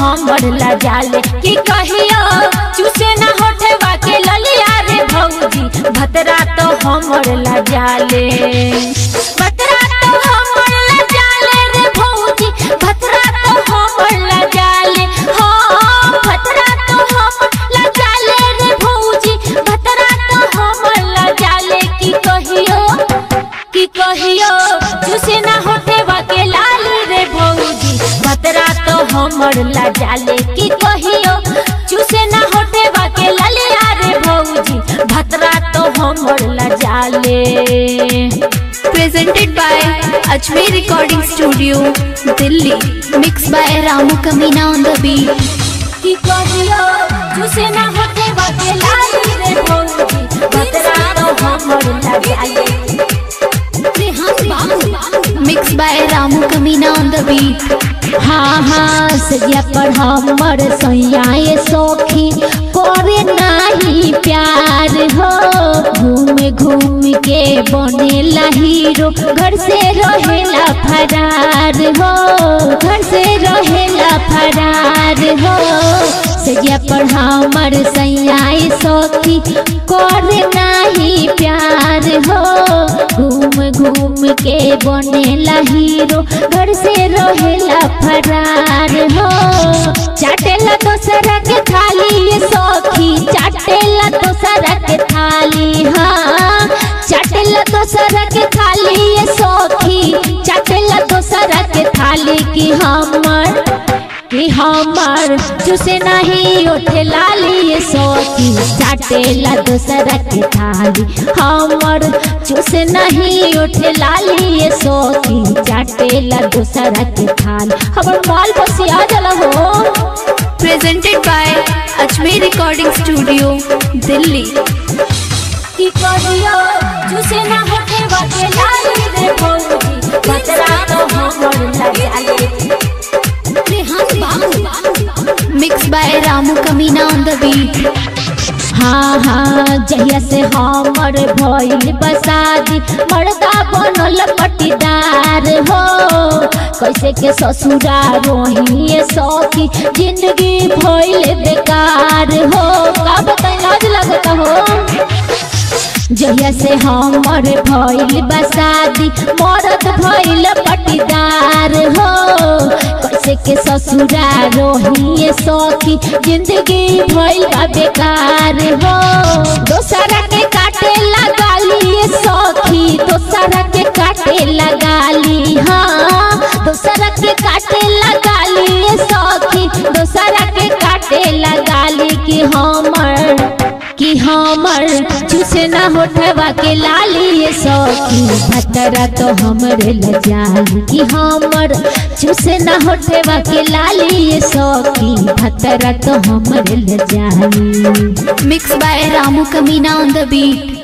हमर लजाले कि कहियो चूसे ना होठवा के ललिया रे भौजी भतरा तो हमर लजाले भतरा तो हमर लजाले रे भौजी भतरा तो हमर लजाले हाँ भतरा तो हमर लजाले रे भौजी भतरा तो हमर लजाले कि कहियो कि कहियो चूसे ना होठवा के लाली रे भौजी भतरा तो हमर लजाले कि कहियो चूसे ना होठवा के ललिया रे भौजी भतरा तो हमर लजाले presented by Ajmer Recording Studio, Delhi. Mixed by Ramu Kamina on the beat. कि कहियो चूसे ना होठवा के लाली रे भौजी भतरा तो हमर लजाले Mixed by Ramu Kamina on the beat. हाँ हाँ सैया पर हमर सैया सौखी करे नाही प्यार हो घूम घूम के बनेला हीरो घर से रहेला फरार हो घर से रहेला फरार हो सैया पर हमर सैया सौखी करे नाही प्यार हो घूम घूम के बनेला हीरो घर से रहेला फरार हो चाटेला दोसरा के थाली ये सौखी चाटेला दोसरा के थाली हाँ चाटेला दोसरा के थाली ये सौखी चाटेला दोसरा के थाली की हमर कि हमर चुसे नहीं उठे लाली ये सौखी चाटेला दोसरा के थाली हमर चुसे नहीं उठे लाली ये सौखी चाटेला दोसरा के थाली हमर माल बसिया जला हो Presented by Ajmer Recording Studio, Delhi. कि कहियो चुसे ना होठे बाटे लाली रे भौजी बतरा तो हमर लजाले Mixed by Ramu Kamina on the beat. हाँ हाँ जहिया से हमर भइल बसादी मर्दा बनल पटीदार हो कैसे के ससुरा रोही सौखी जिंदगी भइल बेकार हो का बताई लाज लगता हो जहिया से हमर भइल बसादी मरद भइल पटीदार हो कैसे के ससुरा रोही सौखी जिंदगी भइल बा बेकार हो दोसरा के काटे लगाली सौखी दोसरा के काटे लगाली हाँ दोसरा के काटे लगाली सौखी दोसरा के काटे लगाली कि हमर कि हमर चूसे ना होठवा के लाली ये सौखी भतरा तो हमरे लजाली कि हमर चूसे ना होठवा के लाली ये सौखी भतरा तो हमरे लजाली Mixed by Ramu Kamina on the beat.